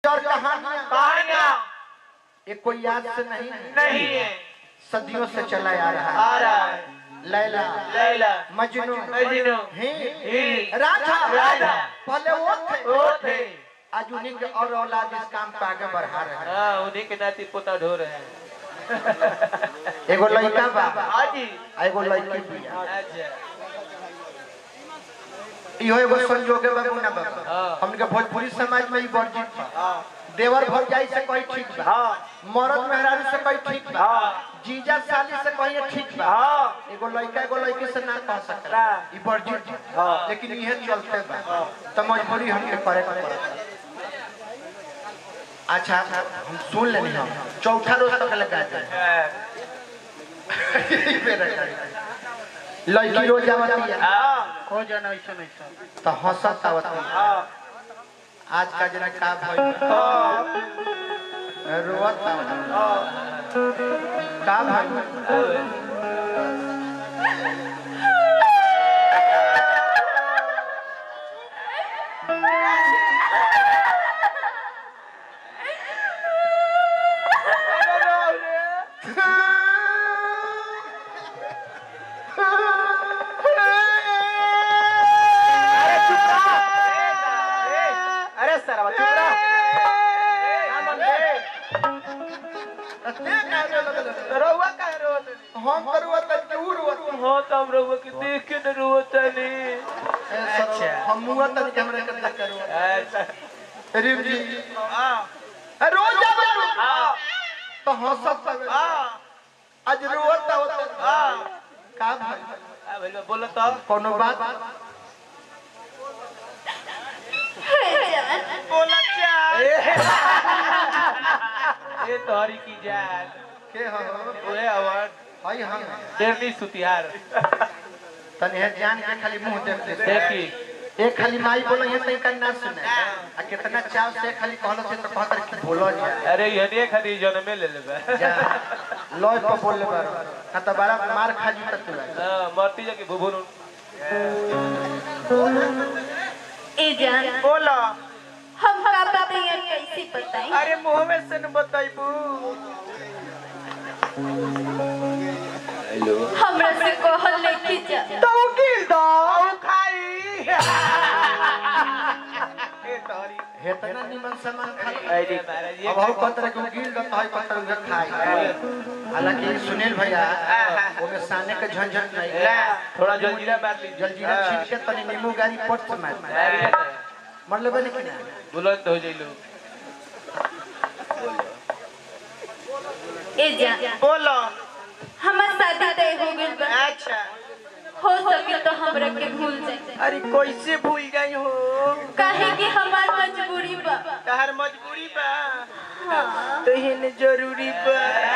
और कहानियां कहानियां ये कोई याद से नहीं है नहीं है सदियों से चला आ रहा आ है रहा है लैला लैला मजनू मजनू ही ही राधा राधा पहले वो थे वो थे आज उन्हीं के और औलाद इस काम को आगे बढ़ा रहे हैं हाँ उन्हीं के नाती पोता ढो रहे हैं एगो लड़का बा हाँ जी आ एगो लड़की बिया अच्छा इहो एगो संजोगे बाबू ना बाबा हाँ। हमके भोजपुरी समाज में ई वर्जित बा हाँ देवर भौजाई से कोई ठीक बा हाँ मरद मेहरारू से कोई ठीक बा हाँ जीजा साली से कोई ठीक बा हाँ एगो लड़का एगो लड़की से ना कह सकता ना। ई वर्जित बा हाँ। लेकिन इहे चलते बा तो मजबूरी हमके करे के पड़ता अच्छा हम सुन लेनी हम चौथा रोज तक लगा दे लड़की रोज आवती है हाँ हो जाना ऐसा ऐसा तो हंसत आवती है हाँ आज का जना का भइल रोवत आवती का भइल अरे चुप रहा अरे सर चुप रहा ना मन दे रहुआ का रोत हम करुवत के उ रोवत हो तो हम रहुआ के देख के न रोत नहीं अच्छा हम मुआ तक कैमरा के देख करुवत अच्छा रिम जी हाँ रोज आवत हाँ तो हंसत आवत हाँ आज रोवत आवत हाँ का भइल भैया बोलो तो कोनो बात बोला क्या ये तोहरी की जान के हो ओए अवार्ड हई हम शेरनी सुतिहार तने है जान के खाली मुंह देख दे देखी एक खाली माई बोलो ये तई का ना सुने आ कितना चाव से खाली कहलो से तो कहतर कि बोलो जा अरे ये खाली जन्मे ले लेबे जा लॉय पर बोल ले बारो ना तो बड़ा मार खा जू तक तू हाँ मरती जाके भुभुन ए जान बोला हम का बताइए कैसे बताई अरे मुंह में से न बताइबू हमरा से कहल लेके जा तो गिल दो खाई ए तोहरी हेतना निमन सामान खा अरे महाराज ये अब हम कहतर कि गिल दत हई कहतर उहे खाई हालांकि सुनील भैया ओमे साने के झंझट नहीं ना थोड़ा जलजीरा मार लीजिए जलजीरा छीट के तनी नींबू गारी पट से मार अरे मर लेबे नहीं कि ना बुलंद हो जाइलो ए जान बोलो हमार शादी तय हो गइल बा अच्छा हो सके तो हमरा के भूल जाए अरे कैसे भूल गई हो काहे कि हमार मजबूरी बा तहर मजबूरी बा हाँ तो हिन जरूरी बा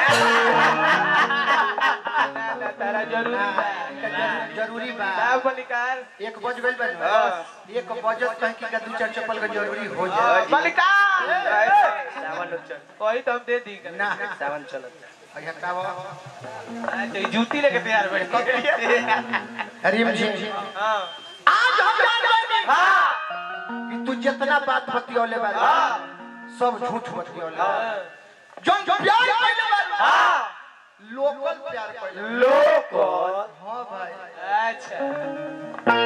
ना ना तारा जरूरी बा जरूरी बा का बलिकार एक बज गइल बा ना। हाँ। एक बजत कह कि दू चार चप्पल का जरूरी हो जाए बलिकार सावन चल कोई तो हम दे दी ना सावन चलत अइहा का बा अच्छा ये जूती लेके तैयार बैठ हरिम जी हां आज हम जान गए हां कि तू जितना बात बतियौले बा सब झूठ बतियौले जो प्यार कइले बा हां लोकल प्यार कइले लोकल हां भाई अच्छा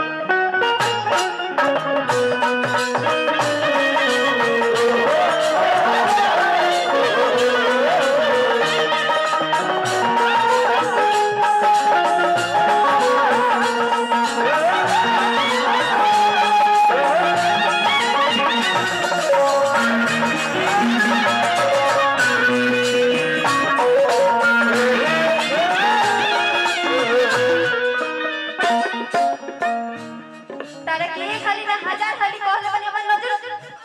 तारा के ये खाली ना हजार खाली कहले बने हमर नजर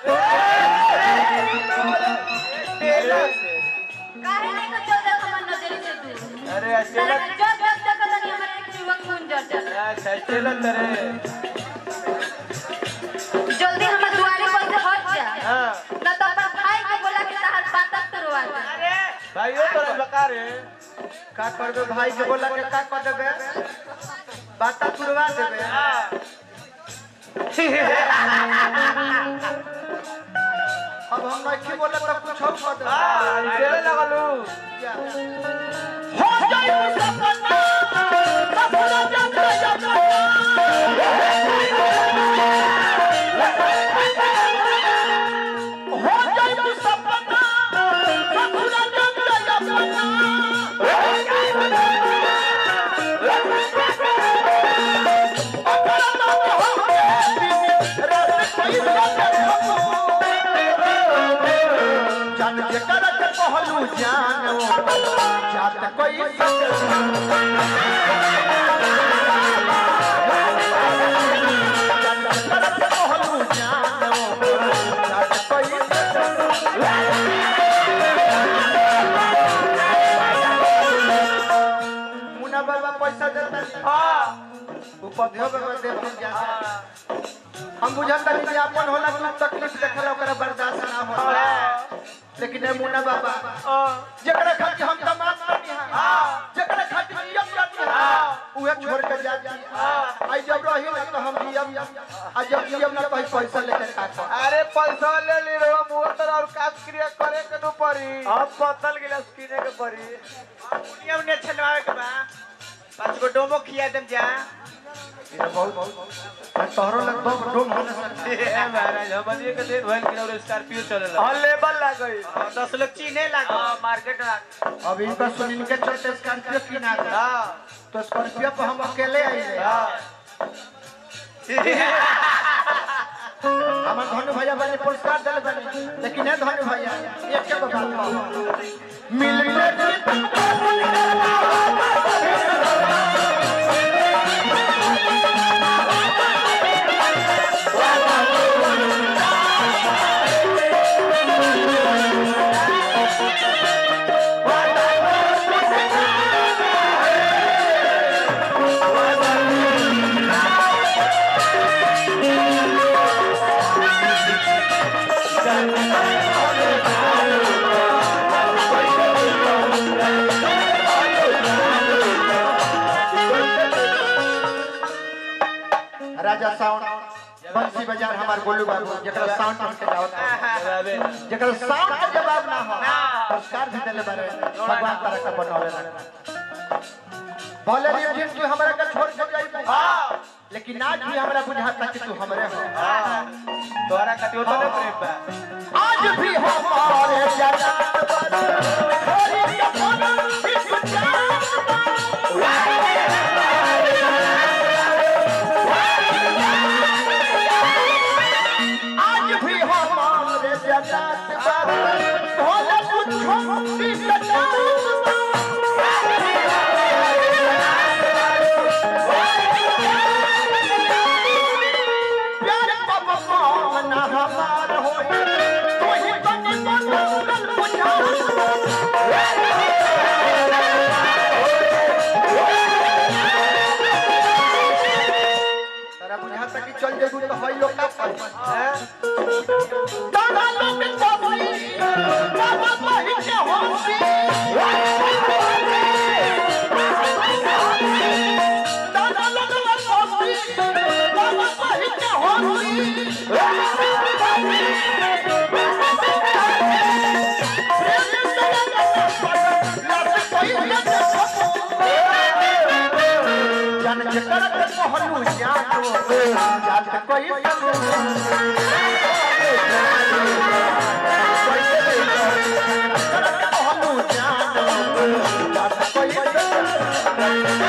काहे नहीं को चल जा हमर नजर से दूर अरे तारा अस्टेला के जब जब तक तनी हमर एक युवक खून जड़ जा अच्छा अस्टेला तरे जल्दी हमर दुआरे पर से हट जा हां न तो अपन भाई के बोला के तहर बातक करवा दे अरे भाइयों तोरा बकार है का करबे भाई के बोला के का कर देबे बात तुरवा देबे हां अब हम नहीं बोले तो कुछ और कर दे हां चले लगलू हो जाए सपना सपना जग जग हो जाए सपना सपना जग जान जे करत कहलू जानो जात कोई सच जान जे करत कहलू जानो जात कोई सच मुना बाबा पैसा देता हां उपाध्याय बाबा देते जाता हम बुझाता नहीं कि अपन होला कि तकलीफ देखला ओकरा बर्दाश्त ना होला लेकिन ए मुना बाबा जकरा खातिर हम तमाम करनी है जकरा खातिर नियम करनी है उहे छोड़ के जा आई जब रही ना तो हम नियम आ जब नियम ना कहीं पैसा लेके का कर अरे पैसा ले ली रो मुंह तर और काम क्रिया करे के नु पड़ी अब बोतल गिलास किने के पड़ी दुनिया में छलवावे के बा पांच गो डोमो खिया देम जा ये बहुत बहुत तोहरो लग दो डोम हो ना महाराज हम ये के दिन भइल कि और स्कॉर्पियो चलेला हां लेबल लाग गई दस लोग चीने लागो मार्केट लाग अब इनका सुनील के चलते स्कॉर्पियो की ना कर हां तो स्कॉर्पियो पे हम अकेले आइले हमार धनु भैया बने पुरस्कार दिल बने लेकिन ए धनु भैया एक के बात कहूं मिलते राजा साउंड बंसी बाजार हमार गोलू बाबू जकरा साउंड हम के जावत जकरा साउंड के जवाब ना हो पुरस्कार भी देले बारे भगवान तरह का बनौले रहे बोले रे जिन तू हमरा के छोड़ के जाई हां लेकिन आज भी हमरा बुझाता कि तू हमरे हो तोरा कटियो तो ने प्रेम बा आज भी हमारे जन्नत पर थोड़ी कफन इस जान आज भी हमारे जन्नत पर थोड़ा कुछ इस जान प्यार बाबा ना हमार होए तू ही बनी बनल बुझा तारा बुझाता कि चल जेबू तो हई लोग का पाई दादा लोग तो भाई बाबा भाई के होसी दादा लोग तो भाई बाबा भाई के होसी जन जकर के कहलू जानो जात कोई कहलू जानो जात कोई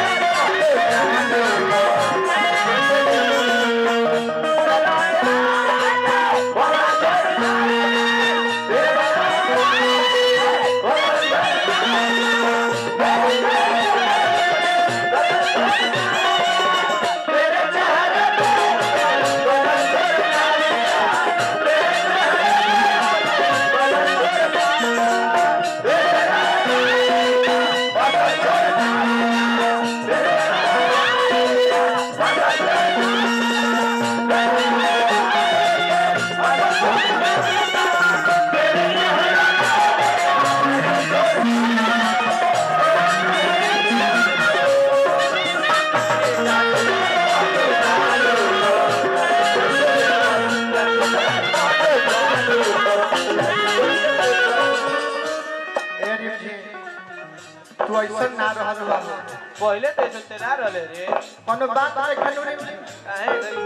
ऐसा ना रहल बा पहले तो ऐसे तेरा रहले रे कोनो बात रे खनूरी काहे गरी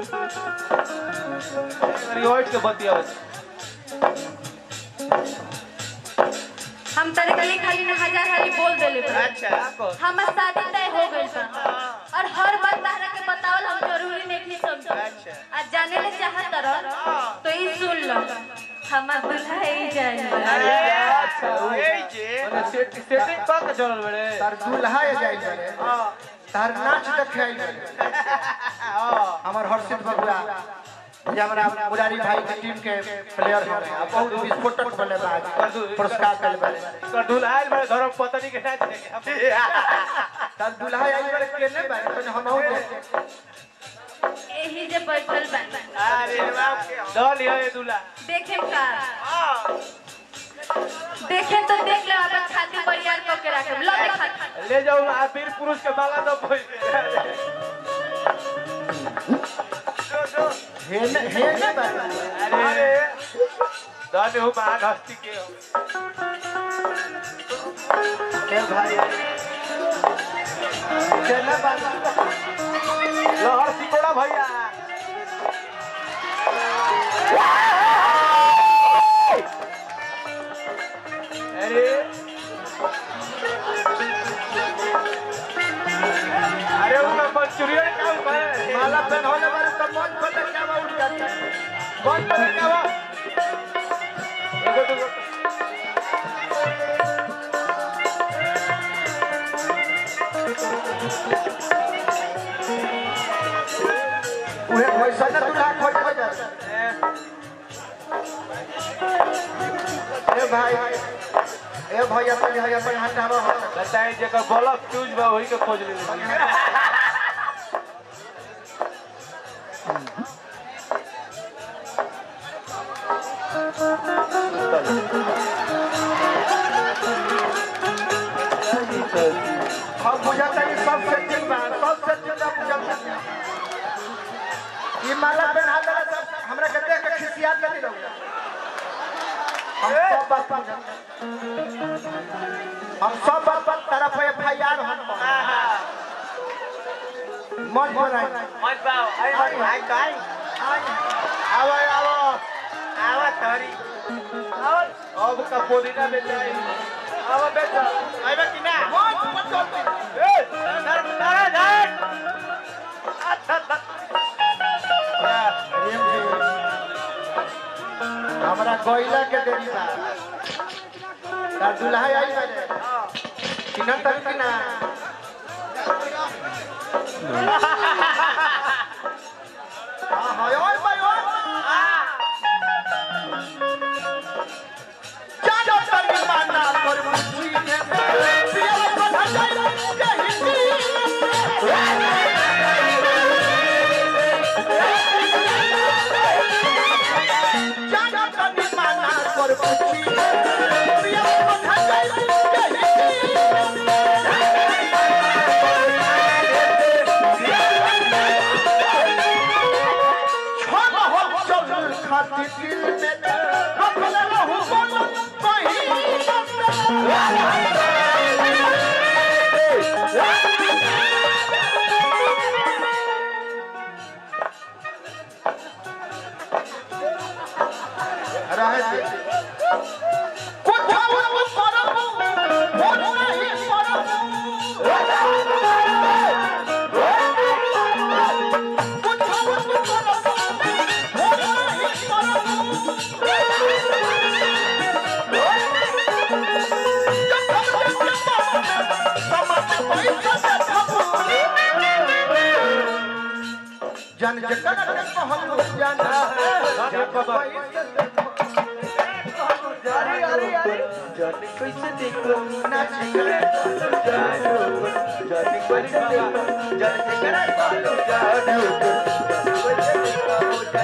गरी होट के बतिया हम तारे के लिए खाली ना हजार हाली बोल देले बा अच्छा हमर शादी तय हो गइल बा और हर बात तारा के बतावल हम जरूरी नहीं थी समझ अच्छा आज जाने ले चाहत रह तो ई सुन लो हमर दुल्हा ही जाइल बा अरे अच्छा, अच्छा ए जे माने सेट सेटिंग पा के चलल बड़े तार दुल्हा ये जाइल बरे हां तार नाच देखे आइल बरे हां हमर हर्षित बबुआ जे हमरा मुरारी भाई के टीम के प्लेयर हो गए बहुत विस्फोटक बने बा आज पुरस्कार कल बरे कर दुल्हाइल बड़े धर्म पत्नी के नाच देखे तार दुल्हा आइल बरे केने बारे तने हम हो देखे एही जे बैठल बा अरे बाप के दल ये दुल्हा देखे का हां देखे तो देख ले अपन छाती पर यार को के रखे लो देखा ले जाओ आ वीर पुरुष के माला दो पैसे जो जो हेने हेने बारे अरे दाने हो महान हस्ती के हो के भाई केने बारे लहर सिकोड़ा भैया अरे अरे वो मंचूरियन का है माला पहन होने वाले तो मन पर क्या बा उठ जाता है कौन पर क्या हुआ एगो दूगो उहे पैसा न दुल्हा खोज हो जाए ए भाई ए भाई अपन है अपन हटावा हो बताए जगह बल्ब फ्यूज बा वही के खोज ले ली हम बुझाता है सब सेटिंग बा सब सेटिंग बा बुझाता है ये माला पहना देला सब हमरा के देख के खिसियात नहीं रहूगा हम सब बात पर हम सब बात पर तरफ एफआईआर हम मन पर आई मत बाओ आई आई, आई आई आवो आवो आवा तोरी अब का पुदीना बेचाई आवो बेचा आइबा कि ना ए धर धर धर प्रेम जी हमरा कोयला के देरी बा तार दुल्हा आई बने किना तक किना हाँ हाँ ओए भाई ओए जानो तनी माना कर मुझी के पिया बधा जाई के हिंदी जानो तनी माना कर मुझी के पिया बधा जाई के हिंदी छोड़ हो चल खाती दिल में रखल रहू बोल कहीं रहे दे कुछ हम परब हो नहीं परब कुछ हम परब हो नहीं परब जन जगत के हम जाना अरे अरे अरे जाने कैसे देखो नाच जानो जाने कैसे देखो जाने करा बोलो जानो